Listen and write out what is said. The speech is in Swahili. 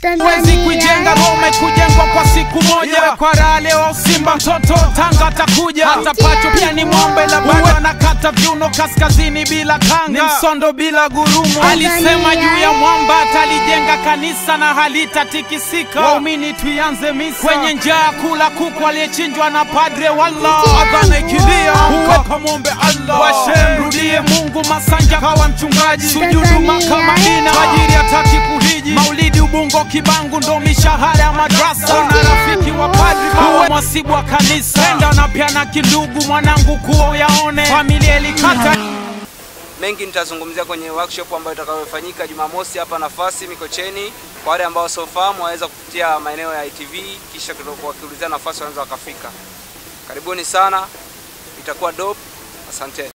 Huwezi kuijenga Roma kujengwa kwa siku moja. Yeah. Kwa raha leo Simba mtoto Tanga atakuja. Hata pacho pia ni mwombe la bado anakata viuno kaskazini bila kanga. Ni msondo bila gurumo. Alisema juu ya mwamba atalijenga kanisa na halitatikisika. Waumini tuianze misa. Kwenye njaa kula kuku aliyechinjwa na padre walla. Adhana ikilia huko kamwombe Allah. Washem rudie Mungu Masanja kawa mchungaji. Sujudu Maka Madina. Fajiri hataki kuhiji. Maulidi Ubungo Kibangu ndo mishahara ya madrasa. Na rafiki wa padri kawa mwasibu wa kanisa. Penda na pia na kindugu mwanangu kuo yaone. Familia ilikata mengi nitazungumzia kwenye workshop ambayo itakayofanyika Jumamosi hapa nafasi Mikocheni. Kwa wale ambao wasiofahamu waweza kupitia maeneo ya ITV, kisha wakiulizia nafasi wanaweza wakafika. Karibuni sana, itakuwa dope. Asanteni.